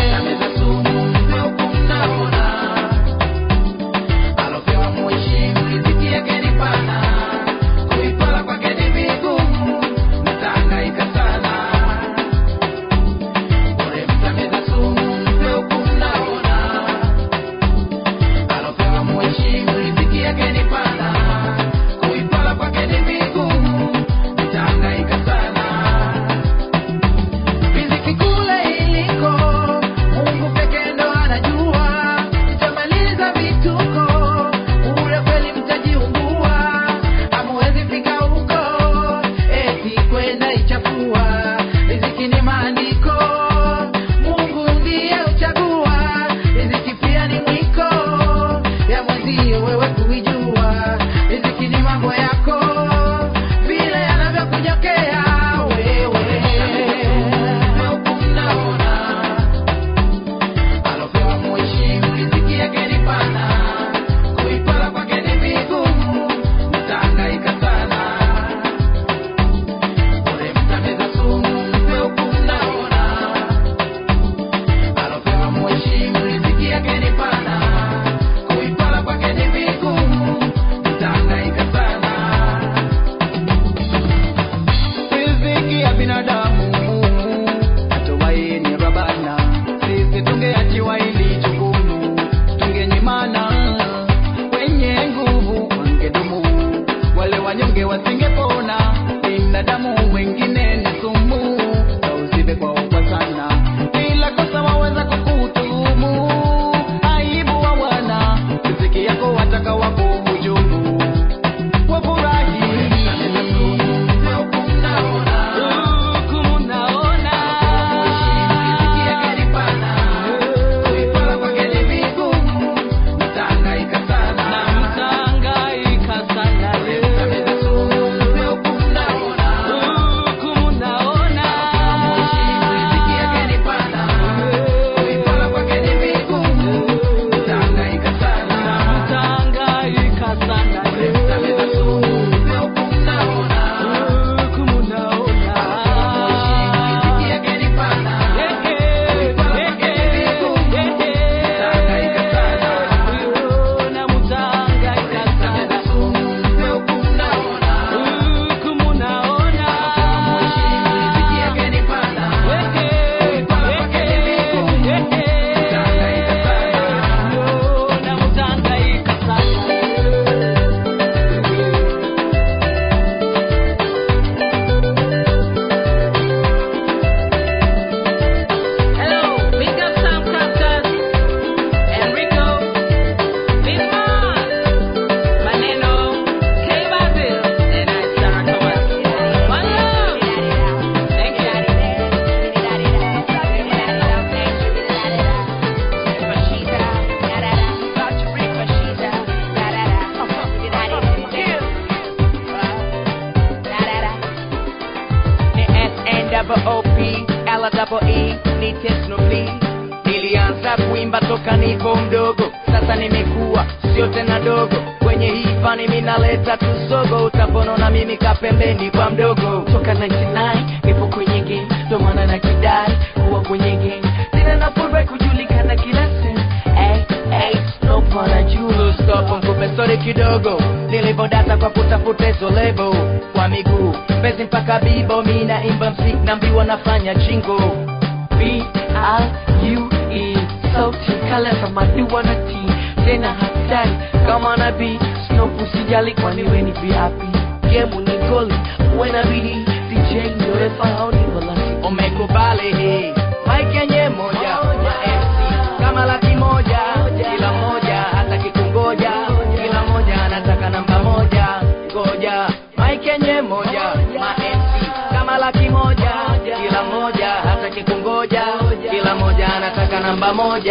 Snoopy. Nilianza kuimba toka nipo mdogo, sasa nimekuwa sio tena dogo. Kwenye hii fani minaleta tusogo, utaponona mimi kapembeni kwa mdogo. Toka 99 nipo kwenye game, ndo maana nakidai kuwa kwenye game. Tena nafurahi kujulikana kila sehemu. Hey, hey, Snoop wanajua stop, nikupe story kidogo. Nilivodata kwa kutafuta hizo lebo kwa miguu, mbezi mpaka bibo, mi naimba mziki naambiwa nafanya jingo B I U E sauti kala kama dua na T tena hatari kama nabii Snoop usijali kwani we ni VIP gemu ni goli uwe na bidii DJ ndio refa au ni volati umekubali hii mike yenye moja ma MC kama laki moja kila moja hata kikungoja kila moja anataka namba moja ngoja mike yenye moja ma MC kama laki moja kila moja hata kikungoja kila moja anataka namba moja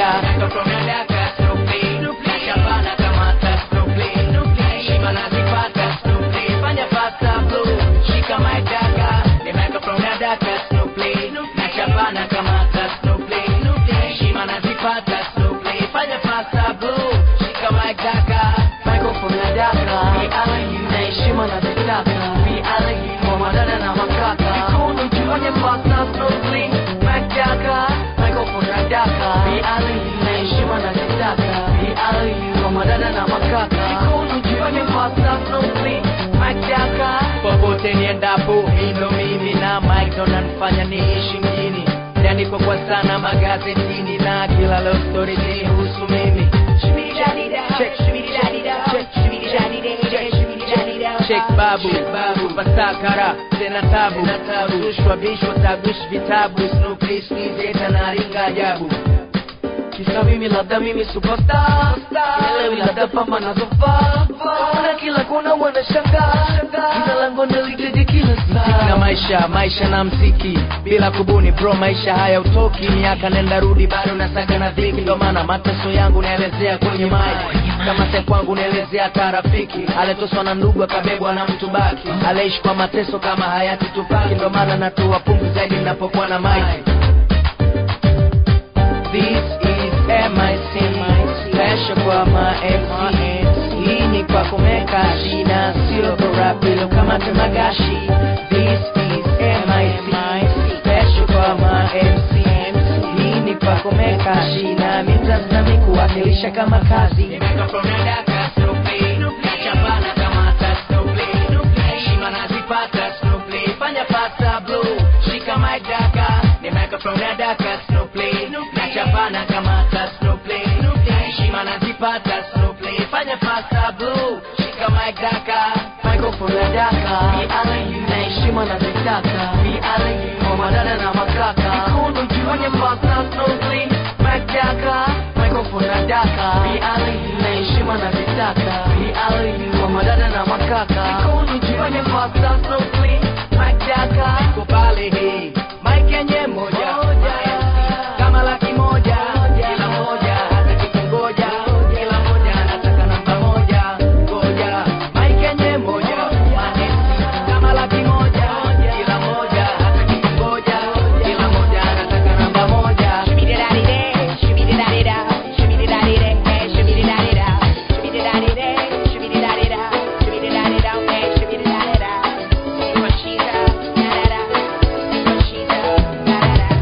Shabana kamata Snoopy. Shima nazipata Snoopy. Fanya pasta blue. Shika my daka. Ni microphone na daka Snoopy. Na Shabana kamata Snoopy. Shima nazipata Snoopy. Fanya pasta blue. Shika my daka. Microphone na daka. Be Ali na heshima na zitaka. Be Ali kwa madada na makaka. Mikono juu fanya pasta Snoopy. Mac daka. Microphone na daka. Be Ali na heshima na zitaka. Be Ali kwa madada na makaka. Mikono juu fanya pasta Snoopy. Mac daka. Popote niendapo, hilo mimi na Mike ndo nanifanya niishi mjini. Niandikwa kwa sana magazetini na kila love story zinihusu mimi. Check, check, check babu, babu, pasakara, tena tabu, rushwa bishwa tagush vitabu, Snoopy sneeze na ringa ajabu. Kisa mimi labda mimi superstar Elewi labda pamba nazovaa Kuna kila kona wanashangaa Jina langu nalitaja kila saa na maisha, maisha na mziki Bila kubuni bro, maisha haya utoki Miaka nenda rudi bado nasaga na dhiki Ndo maana mateso yangu naelezea kwenye maji Kama se kwangu naelezea hata rafiki Aletoswa na ndugu akabebwa na mtu baki Aleishi kwa mateso kama hayati tupaki Ndo maana natoa pumzi zaidi ninapokuwa na maiki This is MIC Special kwa ma MC Hii ni kwa kumeka shina Sio kwa rap ilo kama temagashi This is MIC Special kwa ma MC Hii ni kwa kumeka shina Mitazami kuwakilisha kama kazi Nimekapronadaka Snoopy Nachapana kama ta Snoopy Heshima nazipata Snoopy Fanya pasta blue Shika my daka Nimekapronadaka Snoopy Nachapana kama ta Snoopy Heshima nazipata Snoopy Fanya pasta blue Shika my daka Microphone na daka B.I.U. na heshima nazitaka B.I.U. kwa madada na makaka Mikono juu Fanya pasta Snoopy Mac daka Microphone na daka B.I.U. na heshima nazitaka B.I.U. kwa madada na makaka Mikono juu Fanya pasta Snoopy Mac daka Kubali hii Mike yenye moja kama laki moja kila moja hata kikungoja kila moja anataka namba moja ngoja Mike yenye moja manesi kama laki moja kila moja hata kikungoja kila moja anataka namba moja Shimmy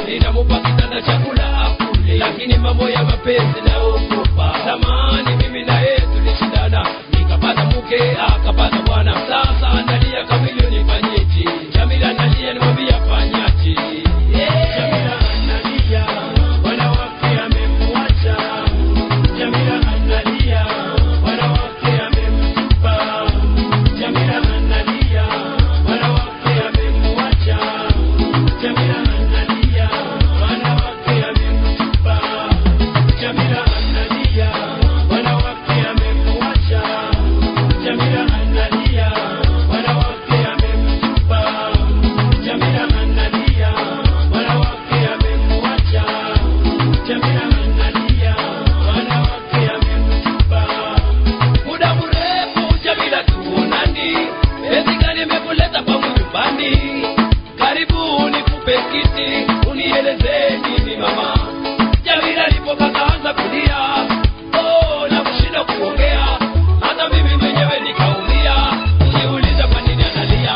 ninamupa kitanda chakula akule lakini mambo ya mapenzi naogopa zamani mimi na yeye tulishindana nikapata mke akapata bwana sasa analia kamili nifanyeje jamila analia nimwambia fanyaje Jamila analia wanawake amemwacha Jamila analia wanawake amemtupa Jamila analia wanawake amemwacha Jamila analia wanawake amemtupa Jamila analia wanawake amemwacha Jamila analia wanawake amemtupa Jamila analia wanawake amemwacha Jamila analia wanawake amemtupa muda mrefu Jamila tuonani ezi gani imekuleta kwangu nyumbani karibu nikupe kiti unieleze nini mama Jamila alipokataanza kulia oh na kushinda kuongea hata mimi mwenyewe nikaumia kujiuliza kwa nini analia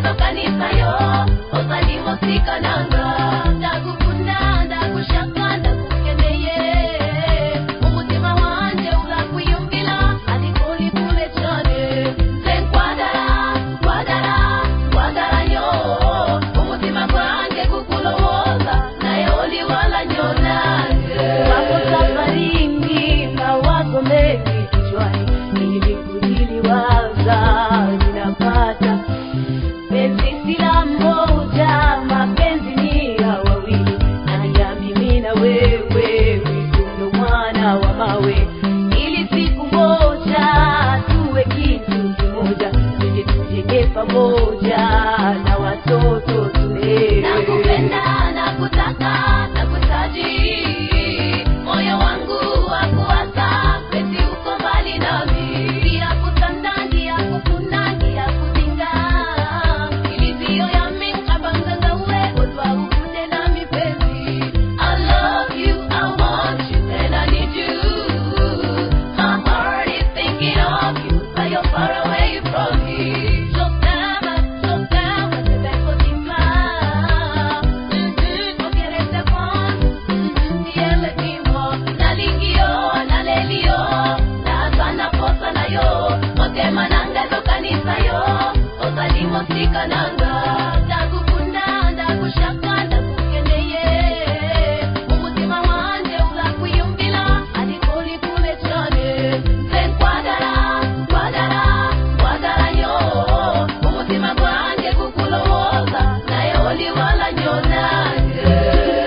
nangezo kanisa yo ozalimo sikananga ndakukunda ndakushaka ndakukeneye umutima wanje urakwiyumvira ariko uri kure cyane nze nkwadara nkwadara nkwadara nyo umutima gwanjye kukulowoza naye uliwala nyonange wako safarini mawazo mengi kichwani ili kujiliwaza ninapata penzi sila mmoja mapenzi ni ya wawili naya mimi na wewe witundo mwana wa mawe ili siku moja tuwe kitu kimoja tuje tujenge pamoja na watoto tulewe nakupenda nakutaka nakutaji moyo wangu wakuwasa penzi uko mbali nami ndia kutanda ndia kutuna ndia kutinga ilizio ya minkabanga uwe odwa ukunde na mipenzi I love you, I want you, and I need you. My heart is thinking of you, but you're far away from me. So down, so down, te vengo di là. Mhm, no quieres ser con, mhm, y él es mismo. Nalingio, nalelio, nazana posa na yo. Motema nanga zo kanisa yo, ozalimo sika nanga. Ndakukunda, ndakushaka, ndakukeneye. Umutima wanje urakwiyumvira, ariko uri kure cyane. Nze nkwadara, nkwadara, nkwadara nyo. Umutima gwanjye kukulowoza, naye uliwala nyo nange.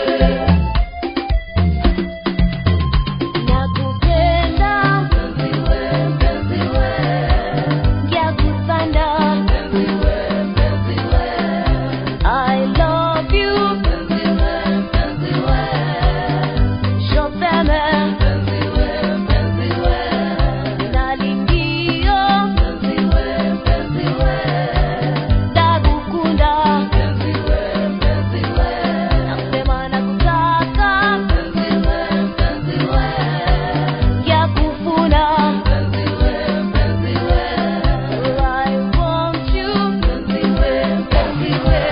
Nakupenda mpenzi we, mpenzi we, ngiyakutanda mpenzi we, mpenzi we, I love you mpenzi we, mpenzi we, je t'aime mpenzi we, mpenzi we, nalingio mpenzi we, mpenzi we, ndagukunda mpenzi we, mpenzi we, nasema nakutaka mpenzi we, mpenzi we yakufuna mpenzi we mpenzi we I want you mpenzi we mpenzi we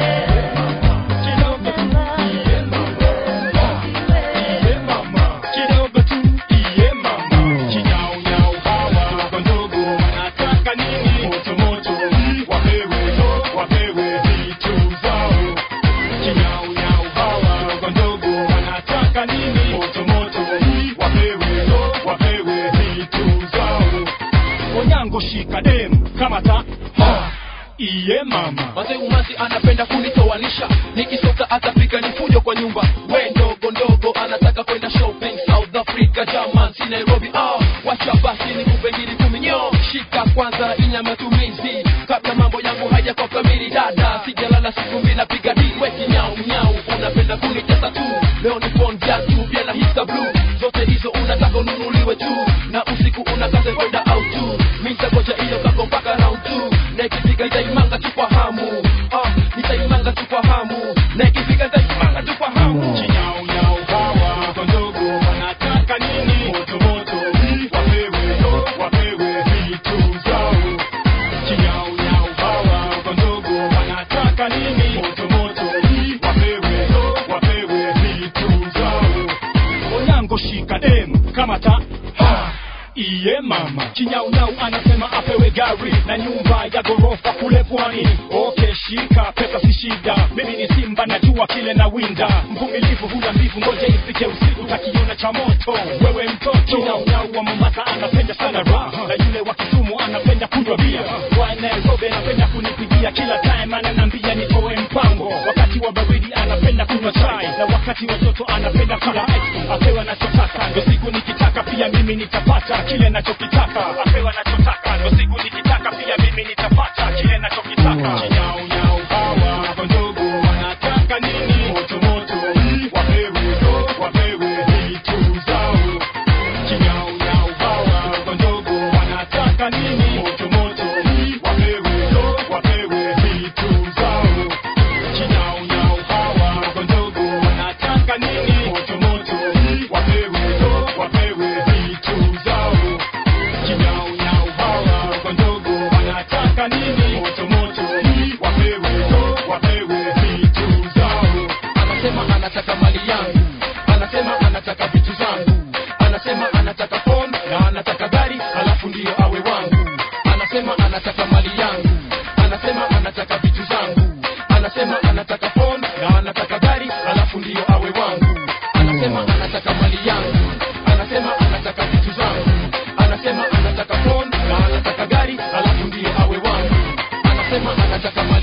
kidogo tu iye mama kinyaunyau hawa wako ndogo wanataka nini motomoto wapewe wapewe vitu zao kinyaunyau hawa wako ndogo wanataka nini motomoto wapewe wapewe vitu zao onyango shika dem kama ta ha iye mama Wazee umati anapenda kunitoanisha nikisoka atapika ni fujo kwa nyumba we ndogo ndogo anataka kwenda shopping South Africa German si Nairobi ah wacha basi ni kupengili kuminyo shika kwanza inya matumizi kabla mambo yangu haja kwa kamili dada sijalala siku mbili napiga di we kinyau nyau unapenda kunitesa tu leo ni phone tu pia na hisa blue zote hizo unataka ununuliwe tu na usiku unakaza kwenda out tu mimi nitagoja hiyo kako mpaka round 2 na ikifika nitaimanga tu kwa hamu ah nitaimanga tu kwa hamu na ikifika nitaimanga tu kwa hamu kinyaunyau hawa wako ndogo wanataka nini motomoto wapewe wapewe vitu zao kinyaunyau hawa wako ndogo wanataka nini motomoto wapewe wapewe vitu zao onyango shika dem kama ta ha iye mama kinyaunyau anasema apewe gari na nyumba ya ghorofa kule pwani okay shika pesa si shida mimi ni simba najua kile na winda mvumilivu hula mbivu ngoja ifike usiku takiona cha moto wewe mtoto kinyaunyau wa mombasa anapenda sana raha na yule wa kisumu anapenda kunywa bia wa nairobi anapenda kunipigia kila time ananambia nitoe mpango wakati wa baridi anapenda kunywa chai na wakati wa joto anapenda kula ice cream. apewa nachotaka ndo siku nikitaka pia mimi nitapata kile nachokitaka apewa nachotaka ndo siku nikitaka pia mimi nitapata kile nachokitaka kinyaunyau hawa wako ndogo wanataka nini motomoto wapewe wapewe vitu zao kinyaunyau hawa wako ndogo wanataka nini motomoto wapewe wapewe vitu zao kinyaunyau hawa wako ndogo wanataka nini motomoto wapewe wapewe vitu zao kinyaunyau hawa wako ndogo wanataka nini motomoto anasema anataka